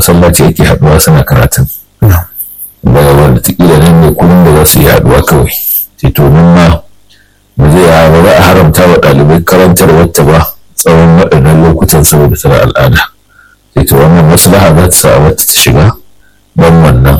masallaci ake haɗuwa suna karatun daga wanda tikila nan ne kullum da za su yi haɗuwa kawai sai to nan ma ba zai ba za a haramta wa ɗalibai karantar wata ba tsawon waɗannan lokutan saboda tana al'ada sai to wannan maslaha za ta sa wata ta shiga don wannan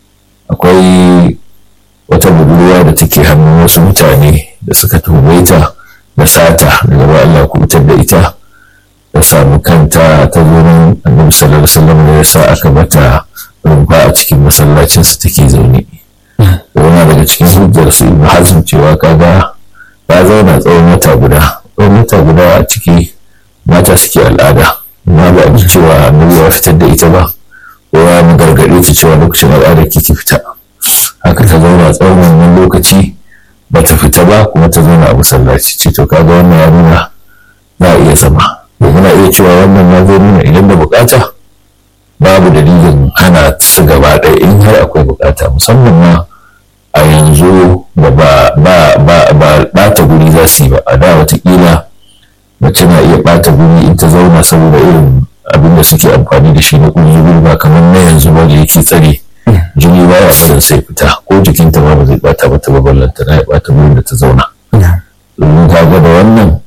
akwai wata budurwa da take hannun wasu mutane da suka tuhume ta da sata daga ba Allah kubutar da ita ta samu kanta ta zo nan annabi sallallahu alaihi wasallam da ya sa aka mata rumfa a cikin masallacin su take zaune yana daga cikin hujjar su ibnu hazm cewa kaga ta zauna tsawon wata guda tsawon wata guda a ciki mata suke al'ada amma ba a ji cewa annabi ya fitar da ita ba ko ya mu gargaɗe ta cewa lokacin al'ada ke ki fita haka ta zauna tsawon wannan lokaci ba ta fita ba kuma ta zauna a masallaci ce to kaga wannan ya nuna za a iya zama muna iya cewa wannan ya zo nuna idan da bukata babu dalilin hana su gaba ɗaya in har akwai bukata musamman ma a yanzu da ba ba ba ba ɓata guri za su yi ba a da watakila mace na iya ɓata guri in ta zauna saboda irin abin da suke amfani da shi na ƙungiyoyi ba kamar na yanzu ba da yake tsare jini ba ya barin sai fita ko jikinta ma ba zai ɓata mata ba ballanta na ya ɓata gurin da ta zauna domin ka ga da wannan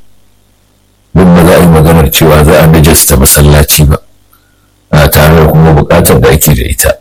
duk ba za a yi maganar cewa za a najasta masallaci ba a tare da kuma buƙatar da ake da ita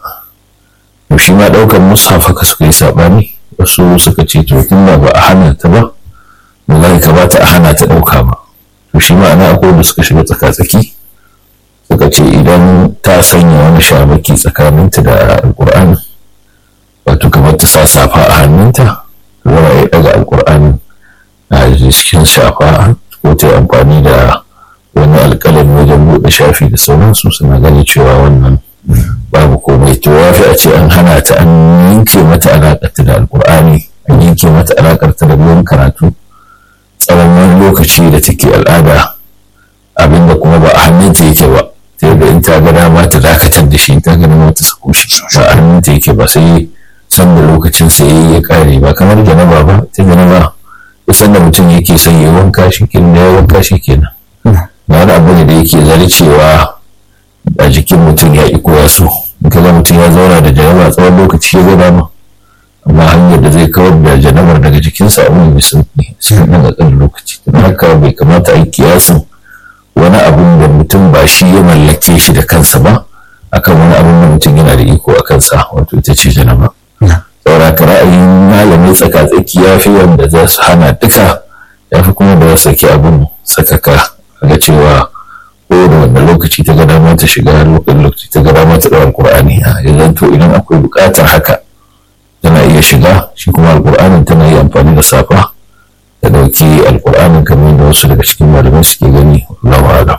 to shi ma ɗaukar mushaf haka suka yi saɓani wasu suka ce to tun da ba a hana ta ba ba za kamata a hana ta ɗauka ba to shi ma ana akwai da suka shiga tsaka-tsaki suka ce idan ta sanya wani shamaki tsakaninta da alƙur'ani wato kamar ta sa safa a hannunta zama ya ɗaga alƙur'ani a cikin shafa ko ta amfani da wani alƙalami wajen buɗe shafi da sauransu suna gani cewa wannan babu komai to ya fi a ce an hana ta an yanke mata alaƙarta da alƙur'ani an yanke mata alaƙarta da ruwan karatu tsawon wani lokaci da take al'ada abinda kuma ba a hannunta yake ba ta yadda in ta ga dama ta dakatar da shi ta gani mata sako shi ba a hannunta yake ba sai san da lokacin sa ya kare ba kamar janaba ba ta janaba kusan da mutum yake son ya wanka shi kenan ya wanka shi kenan ba wani abu ne da yake zari cewa a jikin mutum ya iko ya so in ka ga mutum ya zauna da janaba tsawon lokaci ya ga dama amma hanyar da zai kawar da janabar daga jikinsa abu ne mai sauki cikin ɗan ƙanƙanin lokaci don haka bai kamata a yi kiyasin wani abun da mutum ba shi ya mallake shi da kansa ba akan wani abun da mutum yana da iko a kansa wato ita ce janaba saura ka ra'ayin malami tsaka-tsaki ya fi wanda za su hana duka ya fi kuma da saki abin sakaka ga cewa ko da wanda lokaci ta ga dama ta shiga lokacin lokaci ta ga dama ta ɗaura alƙur'ani a yanzu to idan akwai buƙatar haka tana iya shiga shi kuma alƙur'anin tana iya amfani da safa da ɗauki alƙur'anin kamar da wasu daga cikin malamai suke gani Allahu a'lam.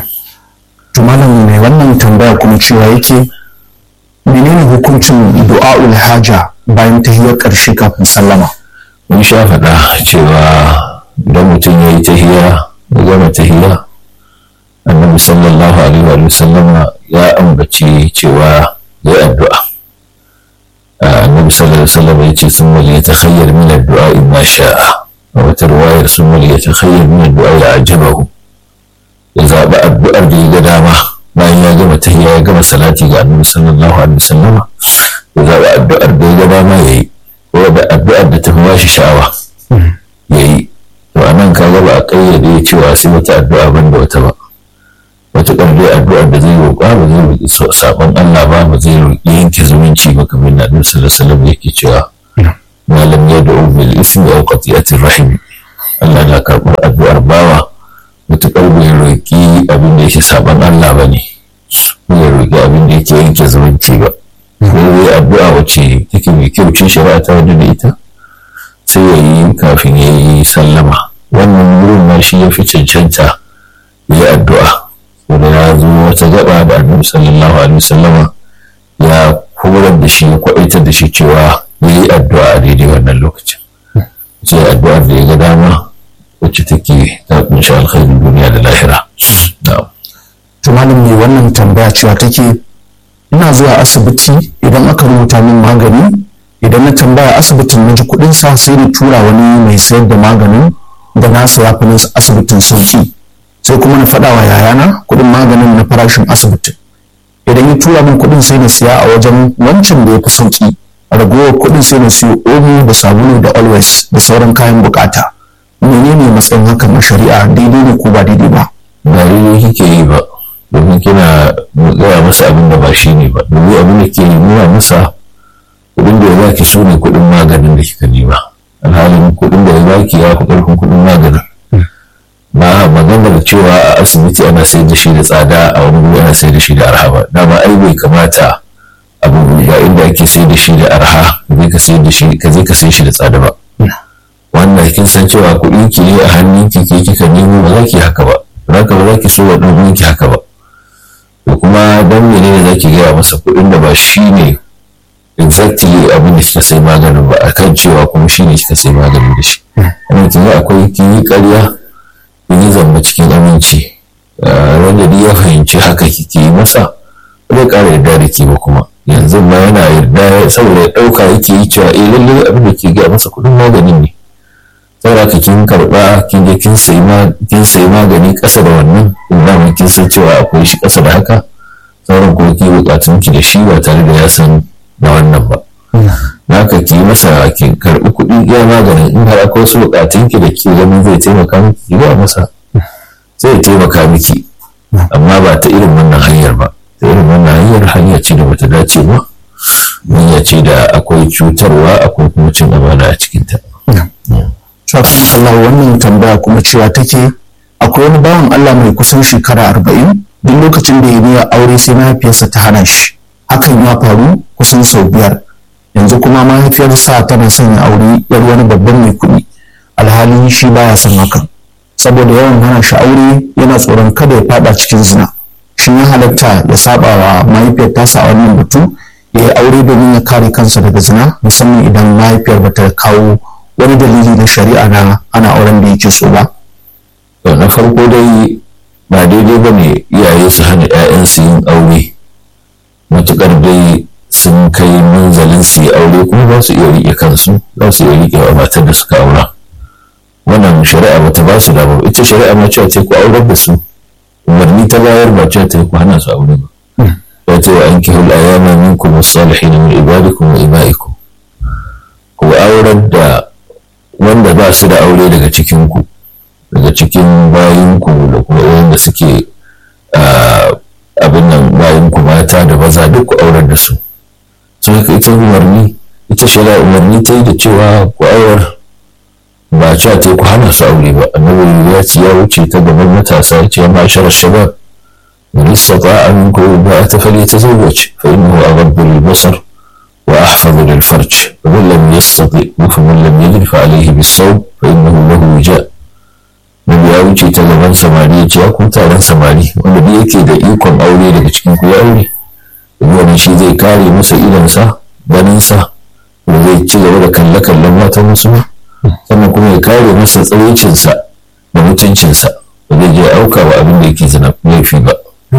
To malam mai wannan tambaya kuma cewa yake menene hukuncin du'a'ul haja bayan tahiyar ƙarshe kafin sallama mun sha faɗa cewa idan mutum ya yi tahiya ya gama tahiya annabi sallallahu alaihi wa sallama ya ambaci cewa ya addu'a annabi sallallahu alaihi wa sallama ya ce sun wali ya takhayyar min addu'a in ma sha'a a wata ruwayar sun wali ya takhayyar min addu'a ya ajabahu ya zaɓi addu'ar da ya ga dama bayan ya gama tahiya ya gama salati ga annabi sallallahu alaihi wa sallama ya zaɓi addu'ar da ya ga dama ya yi ko da addu'ar da ta fi bashi sha'awa ya yi to a nan ka ba a ƙayyade cewa sai wata addu'a ban da wata ba wata dai addu'ar da zai roƙa ba zai roƙi saɓon Allah ba ba zai roƙi yanke zumunci ba kamar na Annabi sallallahu alaihi wasallam yake cewa malam ya da'u bil ismi aw qati'atir rahim Allah na karɓar addu'ar bawa matuƙar bai roƙi abin da yake saɓon Allah ba ne bai roƙi abin da yake yanke zumunci ba zai addu'a wacce take mai kyau ce shari'a ta wadda da ita sai ya yi kafin ya yi sallama wannan wurin ma shi ya fi cancanta ya yi addu'a wanda ya zo wata gaba da annabi sallallahu alaihi wasallama ya horar da shi ya kwaɗaitar da shi cewa ya yi addu'a a daidai wannan lokacin sai addu'ar da ya ga dama wacce take ta kunshi alkhairin duniya da lahira to malam ne wannan tambaya cewa take ina zuwa asibiti idan aka rubuta min magani idan na tambaya asibitin na ji kuɗin sa sai na tura wani mai sayar da maganin da na saya fi asibitin sauki sai kuma na faɗa wa yayana kuɗin maganin na farashin asibitin idan ya tura min kuɗin sai na siya a wajen wancan da ya fi sauki ragowar kuɗin sai na siyo omo da sabulu da always da sauran kayan bukata menene matsayin hakan a shari'a daidai ne ko ba daidai ba ba daidai kike yi ba domin kina gaya masa abin da ba shi ne ba domin abin da ke nuna masa kuɗin da ya baki su ne kuɗin maganin da kika nema alhalin kuɗin da ya baki ya fi ƙarfin kuɗin maganin ba maganar cewa a asibiti ana sayar da shi da tsada a wani wuri ana sayar da shi da arha ba dama ai bai kamata abu ga inda ake sayar da shi da arha zai ka sayar da shi ka zai ka sayar shi da tsada ba wannan kin san cewa kuɗin ki ne a hannun ki ke kika nemo ba za ki haka ba za ka ba za ki so wa ɗan ki haka ba to kuma dan menene za ki gaya masa kuɗin da ba shi ne exactly abin da kika sai maganin ba akan cewa kuma shi ne kika sai maganin da shi wannan kin akwai kin yi ƙarya kin yi zamba cikin aminci wanda duk ya fahimci haka kike yi masa zai ƙara yarda da ke ba kuma yanzu ma yana yarda saboda ya ɗauka yake yi cewa eh lallai abin da ke gaya masa kuɗin maganin ne saboda ka kin karɓa kin je kin sayi kin sayi magani ƙasa da wannan in kin san cewa akwai shi ƙasa da haka sauran kuma ki buƙatun ki da shi ba tare da ya san da wannan ba haka ki yi masa ki karɓi kuɗi iya maganin in har akwai wasu buƙatun ki da ke ganin zai taimaka miki ki gaya masa zai taimaka miki amma ba ta irin wannan hanyar ba ta irin wannan hanyar hanya ce da bata dace ba hanya ce da akwai cutarwa akwai kuma cin amana a cikinta. Shafin Allah wannan tambaya kuma cewa take akwai wani bawan Allah mai kusan shekara arba'in duk lokacin da ya biya aure sai mahaifiyarsa ta hana shi hakan ya faru kusan sau biyar yanzu kuma mahaifiyarsa tana son ya aure yar wani babban mai kuɗi alhalin shi baya son hakan saboda yawan hana shi aure yana tsoron kada ya fada cikin zina shi ya halatta ya saba wa mahaifiyar tasa a wannan batu ya yi aure domin ya kare kansa daga zina musamman idan mahaifiyar bata kawo wani dalili na shari'a na ana auren da yake so ba. na farko dai ba daidai ba ne iyaye su hana 'ya'yansu yin aure matuƙar dai sun kai manzalin su yi aure kuma za su iya riƙe kansu za su iya riƙe wa matar da suka aura wannan shari'a ba ta ba su da ita shari'a ma cewa ce ku aurar da su umarni ta bayar ba cewa ta ku hana su aure ba ya ce wa an kihul ayama minkum as-salihin min ibadikum wa imaikum ku aurar da wanda ba su da aure daga cikinku daga cikin bayinku da kuma wanda suke abin nan bayinku mata da maza duk ku aurar da su sun haka ita umarni ita shari'a umarni ta yi da cewa ku aurar ba cewa ta ku hana su aure ba annabi ya ce ya wuce ta gaban matasa ya ce ya ma'ashar shabab من استطاع منكم الباءة فليتزوج فإنه أغض للبصر وأحفظ للفرج ومن لم يستطع فمن لم يجد فعليه بالصوم فإنه له وجاء Nabi ya wuce ta gaban samari ya ce ya kun taron samari wanda da yake da ikon aure daga cikin ku ya aure wannan shi zai kare masa idonsa ganinsa da zai ci gaba da kalle-kallen matan wasu ba sannan kuma ya kare masa tsawaicinsa da mutuncinsa ba zai je auka wa abin da yake zina laifi ba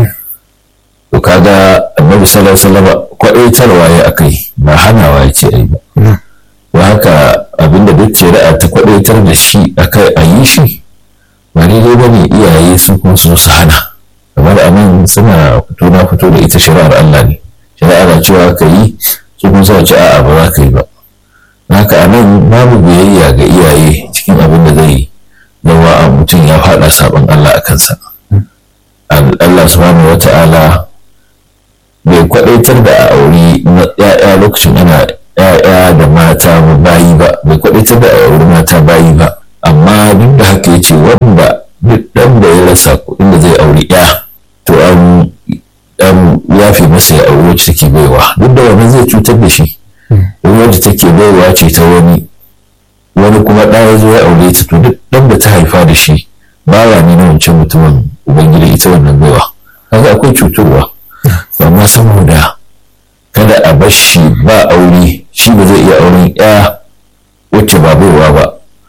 to kaga annabi sallallahu alaihi wasallam kwadaitarwa ya akai ba hanawa ya ce ai ba don haka abinda duk shari'a ta kwadaitar da shi akai a yi shi ba daidai ba ne iyaye su kuma su su hana kamar a nan suna fito na fito da ita shari'ar Allah ne shari'a na cewa ka yi su kuma suna ce a'a ba za ka yi ba haka a nan babu biyayya ga iyaye cikin abin da zai zama a mutum ya faɗa sabon Allah a kansa Allah subhanahu wa ta'ala bai kwadaitar da a auri ya'ya lokacin ana ya'ya da mata bayi ba bai kwadaitar da a auri mata bayi ba amma duk da haka ya ce wanda duk dan da ya rasa kuɗin da zai auri ya to an dan yafe masa ya auri wacce take baiwa duk da wannan zai cutar da shi wani wacce take baiwa ce ta wani wani kuma ɗa ya zo ya aure ta to duk dan da ta haifa da shi bawa ne na wancan mutumin ubangiji ita wannan baiwa kaga akwai cutarwa amma saboda kada a bar shi ba aure shi ba zai iya auren ya wacce ba baiwa ba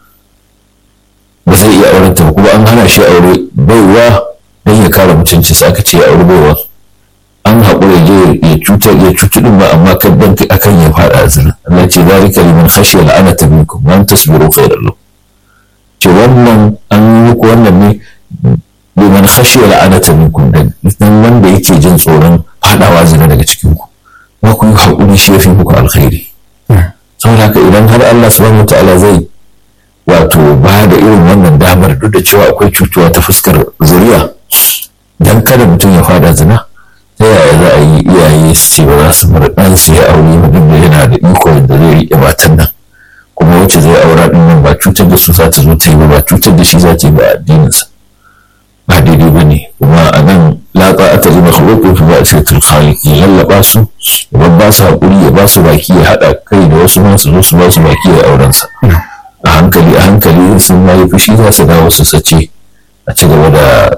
ba zai iya auren ta kuma an hana shi aure baiwa don ya kare mutunci sai aka ce ya aure baiwa an haƙura je ya cutar ya cutu din ba amma kaddan akan ya faɗa azina Allah ce zalika liman khashiya la'anata minkum wa tasbiru khairan lahu ce wannan an yi muku wannan ne liman khashiya la'anata minkum dan wanda yake jin tsoron fadawa zina daga cikin ku ba ku yi haƙuri shi yafi muku alkhairi saboda haka idan har Allah subhanahu wataala zai wato ba da irin wannan damar duk da cewa akwai cutuwa ta fuskar zuriya dan kada mutum ya fada zina ta yaya za a yi iyaye su ce ba za su bar ɗansu ya aure ba duk da yana da iko da zai riƙe matan nan kuma wacce zai aura ɗin nan ba cutar da su za ta zo ta yi ba ba cutar da shi za ta yi ba addininsa ba daidai ba ne kuma a nan latsa aka yi makhluqin fi ba sai khaliq ya lallaba su ya ba su haƙuri ya ba su baki ya haɗa kai da wasu ma su zo su ba su baki ya auren sa a hankali a hankali sun ma yi fushi za su dawo su sace a ci gaba da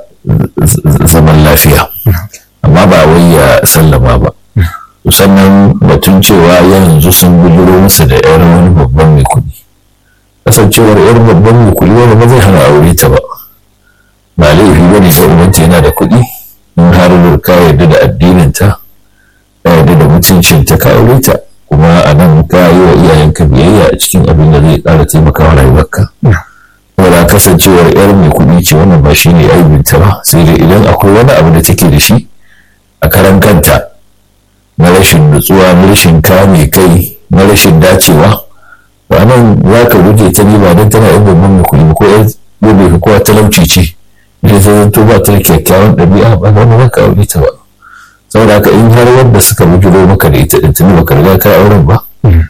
zaman lafiya amma ba wai ya sallama ba sannan batun cewa yanzu sun bujiro masa da yar wani babban mai kuɗi kasancewar yar babban mai kuɗi wani ba zai hana aure ta ba ba laifi ba ne sai ubanta yana da kuɗi in har ka yarda da addininta ka yarda da mutuncinta ka aure ta kuma a nan ka yi wa iyayenka biyayya a cikin abin da zai ƙara taimakawa rayuwarka saboda kasancewar yar mai kuɗi ce wannan ba shi ne aibinta ba sai dai idan akwai wani abu da take da shi a karan kanta na rashin nutsuwa na rashin kame kai na rashin dacewa ba nan za ka guje ta ne ba don tana yin babban mai kuɗi ko yar gobe kowa talauci ce idan ta zanto ba ta da kyakkyawan ɗabi'a ba za mu ka aure ta ba saboda haka in har wanda suka bujiro maka da ita ɗin tuni baka riga ka auren ba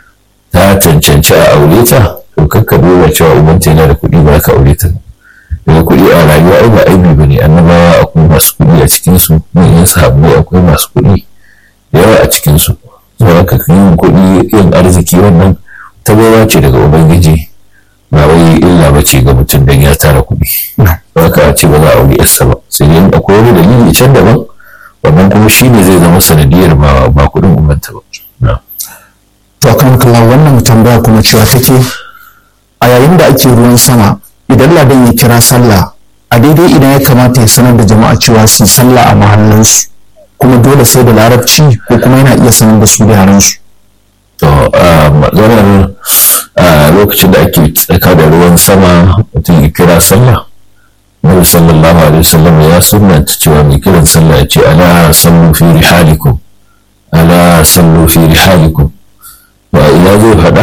ta cancanci a aure ta to kakka duba cewa ubanta yana da kuɗi ba ka aure ta daga kuɗi a rayuwa ai ba aibi ba ne annabawa akwai masu kuɗi a cikinsu manyan sahabbai akwai masu kuɗi da yawa a cikinsu saboda haka yin kuɗi yin arziki wannan tabawa ce daga ubangiji ba wai illa ba ce ga mutum don ya tara kuɗi ba ka ce ba za a aure yarsa ba sai dai akwai wani dalili can daban wannan kuma shi ne zai zama sanadiyar ba ba kuɗin ubanta ba to kan kallon wannan tambaya kuma cewa take a yayin da ake ruwan sama idan ladan ya kira sallah a daidai idan ya kamata ya sanar da jama'a cewa su sallah a mahallinsu kuma dole sai da larabci ko kuma yana iya sanar da su da yaransu to maganar lokacin da ake tsaka da ruwan sama mutum ya kira sallah Nabi sallallahu alaihi wasallam ya sunnanta cewa mai kiran sallah ya ce ala sallu fi rihalikum ala sallu fi rihalikum wa ila zai faɗa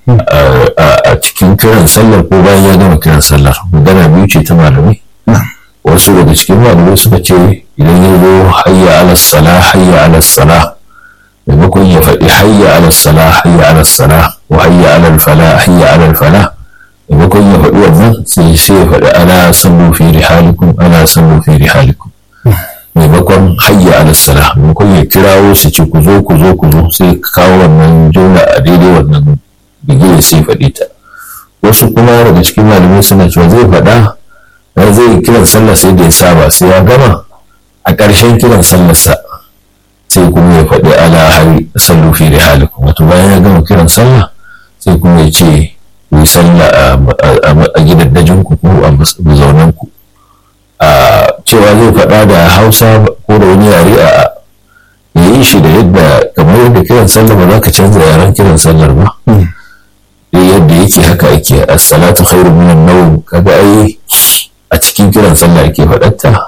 a cikin kiran sallar ko bayan ya gama kiran sallar magana biyu ce ta malamai wasu daga cikin malamai suka ce idan ya zo hayya ala sala hayya ala sala maimakon ya faɗi hayya ala sala hayya ala sala wa hayya ala fala hayya ala fala maimakon ya faɗi wannan sai sai ya faɗi ala sallu fi rihalikum ala sallu fi rihalikum maimakon hayya ala sala maimakon ya kirawo su ce ku zo ku zo ku zo sai kawo wannan jumla a daidai wannan bigire sai faɗi ta wasu kuma daga cikin malamai suna cewa zai faɗa zai kiran sallah sai da ya saba sai ya gama a ƙarshen kiran sallarsa sai kuma ya faɗi ala hari sallu fi rihalikum wato bayan ya gama kiran sallah sai kuma ya ce ku yi sallah a gidaddajin ku ko a mazaunan ku a cewa zai faɗa da hausa ko da wani yare a ya yi shi da yadda kamar yadda kiran sallah ba za ka canza yaren kiran sallar ba yadda yake haka ake as-salatu khairu minan nawm kaga ai a cikin kiran sallah ake faɗatta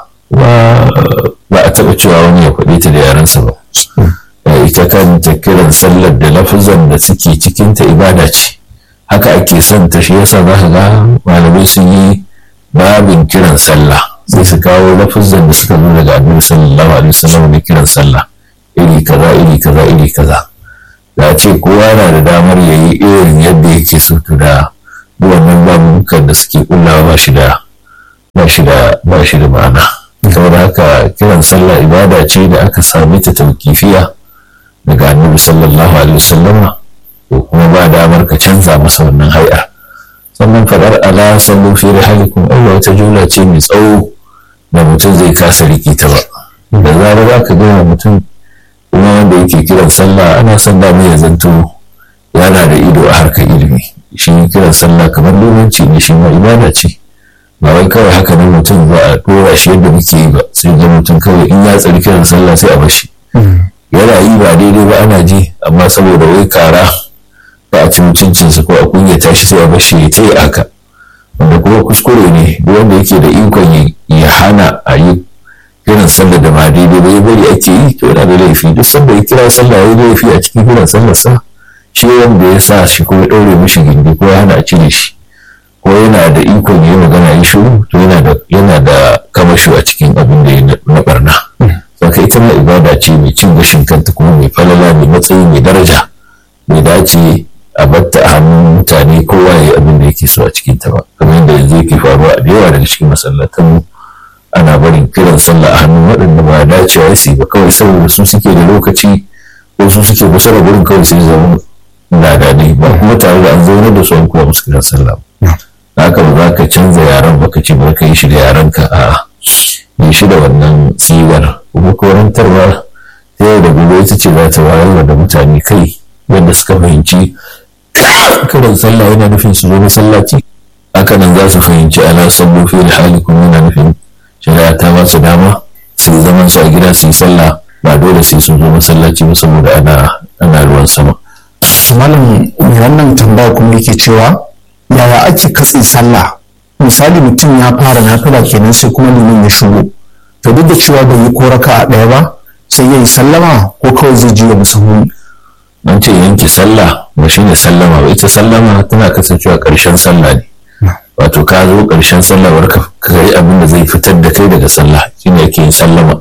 ba a taɓa cewa wani ya faɗi ta da yarensa ba ita kanta kiran sallar da lafazan da suke cikinta ibada ce haka ake son ta shi yasa za ka ga malamai sun yi babin kiran sallah sai su kawo lafazan da suka zo daga annabi sallallahu alaihi wasallam da kiran sallah iri kaza iri kaza iri kaza da ce kowa na da damar ya yi irin yadda yake so to da wannan babukan da suke kullawa ba shi da ba shi da ba shi da ma'ana saboda haka kiran sallah ibada ce da aka sami ta taukifiya daga annabi sallallahu alaihi wasallama ko kuma ba damar ka canza masa wannan hay'ar sannan fadar ala sallu fi rihalikum Allah wata jumla ce mai tsawo da mutum zai kasa riki ta ba da zarar za ka gama mutum kuma wanda yake kiran sallah ana son da ya zanto yana da ido a harkar ilimi shi kiran sallah kamar limanci ne shi ma ibada ce ba wai kawai haka nan mutum za a dora shi yadda muke yi ba sai ga mutum kawai in ya tsari kiran sallah sai a bashi yana yi ba daidai ba ana ji amma saboda wai kara ba a ci mutuncinsa ko a kunyata shi sai a bashi ya ce haka wanda kuma kuskure ne duk wanda yake da ikon ya hana a yi kiran sallah da ba daidai ba ya bari ake yi to yana da laifi duk sanda ya kira sallah ya laifi a cikin kiran sallar sa shi wanda ya sa shi ko ya ɗaure mishi gindi ko ya hana a cire shi ko yana da ikon ya yi magana ya shiru to yana da yana da kamasho a cikin abin da ya na barna saka ita ma ibada ce mai cin gashin kanta kuma mai falala mai matsayi mai daraja mai dace a batta a hannun mutane kowa ya yi abin da yake so a cikin ta ba kamar yadda yanzu yake faruwa a da yawa daga cikin masallatan ana barin kiran sallah a hannun waɗanda ba dacewa su ba kawai saboda su suke da lokaci ko su suke kusa da gurin kawai sai zama ladane ba kuma tare da an zaune da su an kuma musu kiran sallah haka ba za ka canza yaran ba ka ce ba ka yi shi da yaran ka a yi shi da wannan sigar kuma karantarwa ta yau da gobe ita ce za ta wayar da mutane kai yadda suka fahimci kiran sallah yana nufin su zo masallaci haka nan za su fahimci ala sallu fi hali kuma yana nufin shari'a ta ba su dama su yi zaman su a gida su yi sallah ba dole sai sun zo masallaci ba saboda ana ana ruwan sama malam mai wannan tambaya kuma yake cewa yaya ake katse sallah misali mutum ya fara nafila kenan sai kuma limin ya shigo to duk da cewa bai yi ko raka a ɗaya ba sai ya yi sallama ko kawai zai ji wa musamman an ce yanke sallah ba shine sallama ba ita sallama tana kasancewa ƙarshen sallah ne wato ka zo ƙarshen sallah bar ka yi abin da zai fitar da kai daga sallah shine yake yin sallama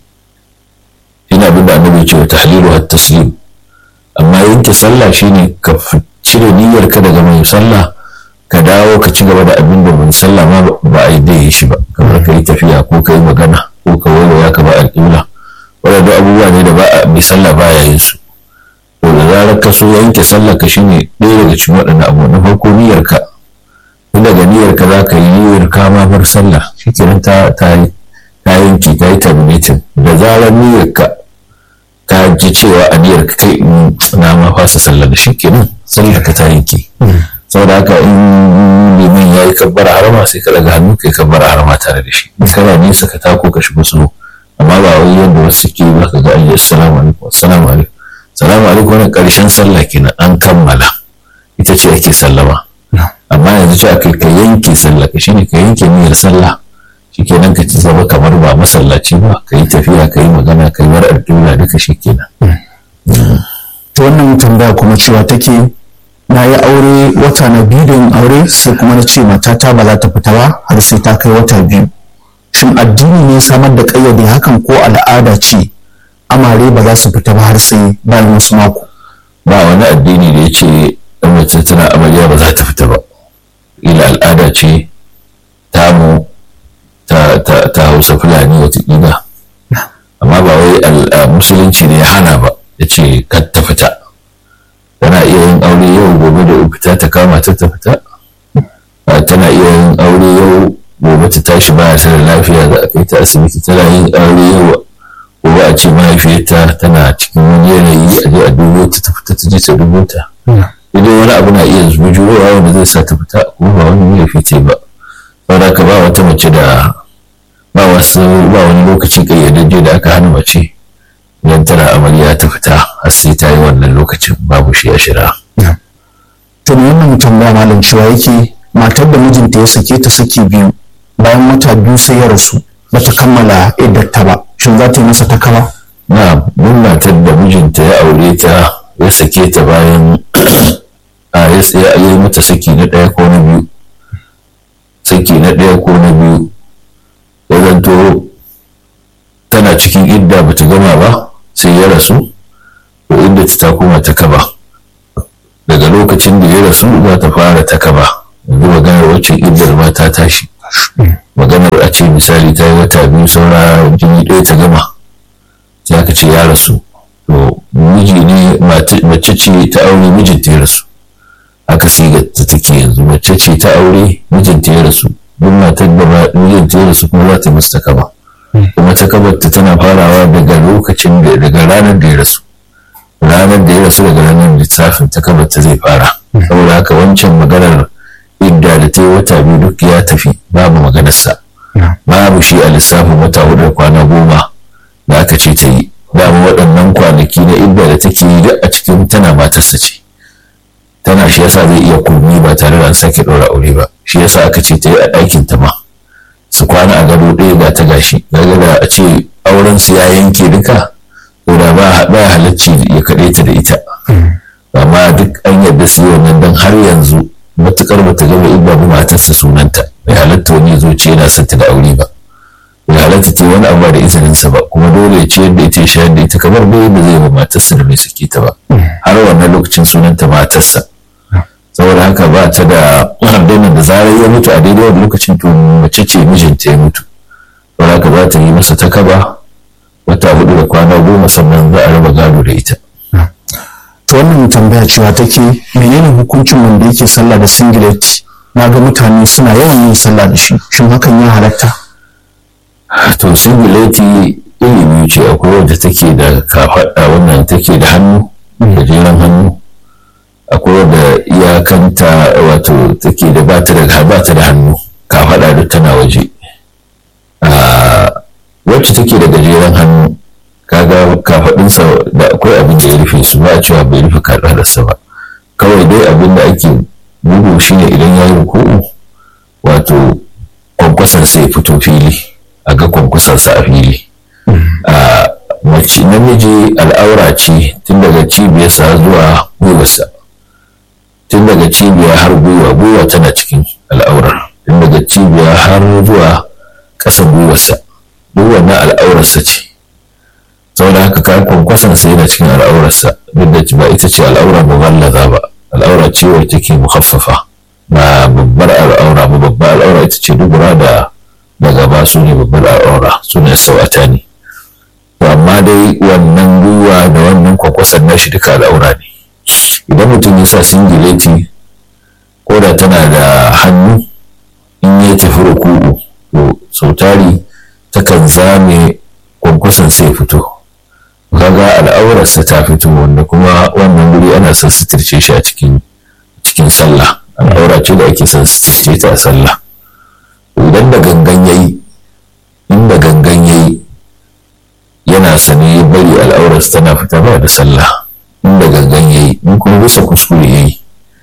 shine abin da annabi ce wa tahlilu hat taslim amma yanke sallah shine ka cire niyyar ka daga mai sallah ka dawo ka ci gaba da abin da mai sallah ma ba a yi da yi shi ba kamar ka yi tafiya ko ka yi magana ko ka waiwaya ka ba alƙibla waɗanda abubuwa ne da ba a mai sallah ba ya yin su to da zarar ka so yanke sallah ka shine ɗaya daga cikin waɗannan abu na farko niyyar ka tun daga niyyar ka za ka yi niyyar ka ma bar sallah shikenan ta ta ta yanke ta yi terminating da zarar niyyar ka ka ji cewa a niyyar ka kai na ma fasa sallah da shikenan sallah ka ta yanke saboda haka in liman ya yi kabbara harama sai ka daga hannu ka yi kabbara harama tare da shi in kana nesa ka tako ka shigo su amma ba wai yadda wasu suke ba ka ga an yi assalamu alaikum assalamu alaikum salamu alaikum wannan karshen sallah kenan an kammala ita ce ake sallama amma yanzu ce aka ka yanke sallah ka shine ka yanke niyyar sallah shikenan ka ci zama kamar ba masallaci ba ka yi tafiya ka yi magana ka yi war addu'a duka shikenan ta wannan tambaya kuma cewa take na yi aure wata na biyu da yin aure sai kuma na ce matata ba za ta fita ba har sai ta kai wata biyu shin addini ne samar da ƙayyade hakan ko al'ada ce amare ba za su fita ba har sai bayan wasu mako ba wani addini da ya ce ɗan mace tana amarya ba za ta fita ba ila al'ada ce tamu ta, ta, ta hausa fulani watakila amma ba wai musulunci ne ya hana ba ya ce kar ta fita tana iya yin aure yau gobe da fita ta kama ta ta fita tana iya yin aure yau gobe ta tashi ba ta da lafiya za a kai ta asibiti tana yin aure yau gobe a ce mahaifiyarta tana cikin wani yanayi a je a dubo ta ta fita ta je ta dubo ta idan wani abu na iya bujurowa wanda zai sa ta fita kuma ba wani laifi ce ba saboda ka ba wata mace da ba wasu ba wani lokaci kayyadajje da aka hana mace idan tana amarya ta fita har sai ta yi wannan lokacin babu shi a shira. to me wannan tambaya malam cewa yake matar da mijinta ya sake ta saki biyu bayan wata biyu sai ya rasu bata kammala iddarta ba shin za ta yi masa takawa na mun matar da mijinta ya aure ta ya sake ta bayan a ya yi mata saki na ɗaya ko na biyu saki na ɗaya ko na biyu ya zanto tana cikin idda bata gama ba sai ya rasu to inda ta koma ta kaba daga lokacin da ya rasu za ta fara ta kaba yanzu maganar waccan iddar ma ta tashi maganar a ce misali ta yi wata biyu saura jini ɗaya ta gama sai aka ce ya rasu to miji ne mace ce ta aure mijinta ya rasu aka siga ta take yanzu mace ce ta aure mijinta ya rasu duk matar da mijinta ya rasu kuma za ta musu ta kaba kuma ta kabarta tana farawa daga lokacin da daga ranar da ya rasu ranar da ya rasu daga ranar lissafin ta kabarta zai fara saboda haka wancan maganar idda da ta yi wata biyu duk ya tafi babu maganarsa babu shi a lissafin wata hudu kwana goma da aka ce ta yi babu waɗannan kwanaki na idda da take yi duk a cikin tana matarsa ce tana shi yasa zai iya komi ba tare da an sake ɗora aure ba shi yasa aka ce ta yi a ɗakin ta ma su kwana a gado ɗaya ga ta gashi kaga da a ce auren su ya yanke duka to da ba ba halacci ya kaɗe ta da ita amma duk an yarda su yi wannan dan har yanzu matukar bata gama idda ba matarsa sunanta bai halatta wani ya zo ce yana son ta da aure ba bai halatta ta wani abu da izininsa ba kuma dole ya ce yadda ita ya shayar da ita kamar bai yadda zai ba matarsa da bai sake ta ba har wannan lokacin sunanta matarsa saboda haka ba ta da hardunan da zarar ya mutu a daidai wani lokacin to mace ce mijinta ya mutu saboda haka za ta yi masa ta kaba wata hudu da kwana goma sannan za a raba gado da ita to wannan tambaya cewa take menene hukuncin wanda yake sallah da singlet na ga mutane suna yawan yin sallah da shi shin hakan ya halatta to singileti iri biyu ce akwai wadda take da kafaɗa wannan take da hannu gajeren hannu akwai wadda iyakanta wato take da bata da bata da hannu kafaɗa duk tana waje wacce take da gajeren hannu kaga kafaɗinsa da akwai abin da ya rufe su ba a cewa bai rufe kafaɗarsa ba kawai dai abin da ake bugu shine idan ya yi ruku'u wato kwankwason sai fito fili a ga kwankwasonsa a fili a mace namiji al'aura ce tun daga cibiyarsa zuwa gwiwarsa tun daga cibiya har gwiwa gwiwa tana cikin al'aurar tun daga cibiya har zuwa ƙasan gwiwarsa duk wannan al'aurarsa ce saboda haka ka kwankwasonsa yana cikin al'aurarsa duk da ba ita ce al'aura mughallaza ba al'aura ce wacce take mukhaffafa ba babbar al'aura ba babbar al'aura ita ce dubura da da gaba su ne babbar al'aura su ne sau'ata ne to amma dai wannan gwiwa da wannan kwakwasan nashi duka al'aura ne idan mutum ya sa singileti ko da tana da hannu in ya tafi ruku'u to sautari takan zame kwankwason sai fito kaga al'aurarsa ta fito wanda kuma wannan guri ana son suturce shi a cikin cikin sallah al'aura ce da ake son suturce ta a sallah idan da gangan yayi in da gangan yayi yana sane ya bari al'aurarsa tana fita ba da sallah in da gangan yayi in kuma bisa kuskure yayi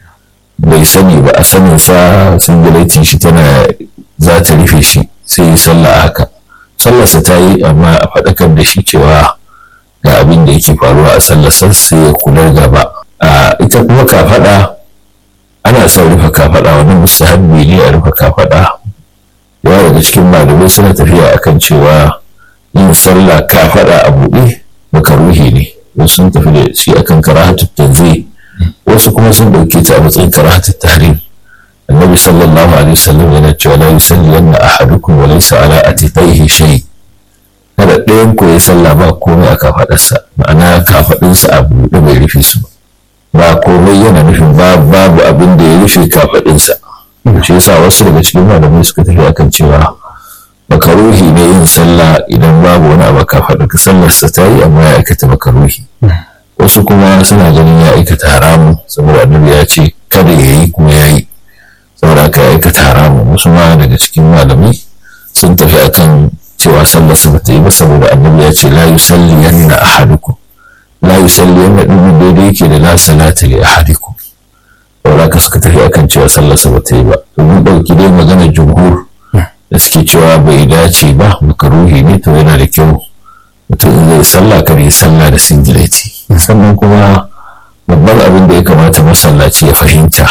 bai sani ba a sanin sa singilaitin shi tana za ta rufe shi sai yi sallah haka sallarsa ta yi amma a faɗakar da shi cewa ga abin da yake faruwa a sallasar sai ya kula gaba a ita kuma kafaɗa ana son rufe kafaɗa wani mustahabbi ne a rufe kafaɗa yawa daga cikin malamai suna tafiya akan cewa yin sallah kafaɗa a buɗe makaruhi ne wasu sun tafi da shi akan karahatu tanzi wasu kuma sun ɗauke ta a matsayin karahatu tahrim annabi sallallahu alaihi wasallam yana cewa la yusalli yanna ahadukum wa laysa ala atiqaihi shay' kada ɗayan ku ya sallah ba komai a kafaɗarsa ma'ana kafaɗinsa a buɗe bai rufe su ba komai yana nufin babu abin da ya rufe kafaɗinsa shi yasa wasu daga cikin malamai suka tafi akan cewa makaruhi ne yin sallah idan babu wani abu kafaɗa ka sallarsa ta yi amma ya aikata makaruhi wasu kuma suna ganin ya aikata haramu saboda annabi ya ce kada ya yi kuma ya yi saboda haka ya aikata haramu wasu ma daga cikin malamai sun tafi akan cewa sallarsa ba ta yi ba saboda annabi ya ce la yusalli yanna ahadukum la yusalli yanna din daidai yake da la salata li ahadikum saboda ka suka tafi akan cewa sallarsa ba ta yi ba to mun dauki dai maganar jumhur da suke cewa bai dace ba makaruhi ne to yana da kyau mutum in zai sallah kar ya sallah da singileti sannan kuma babban abin da ya kamata masallaci ya fahimta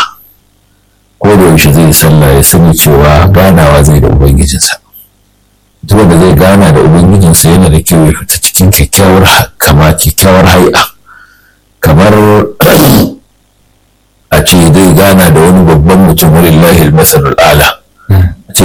ko da yaushe zai sallah ya sani cewa ganawa zai da ubangijinsa duk wanda zai gana da ubangijinsa yana da kyau ya fita cikin kyakkyawar kama kyakkyawar hai'a kamar a ce zai gana da wani babban mutum walillahi almasarul ala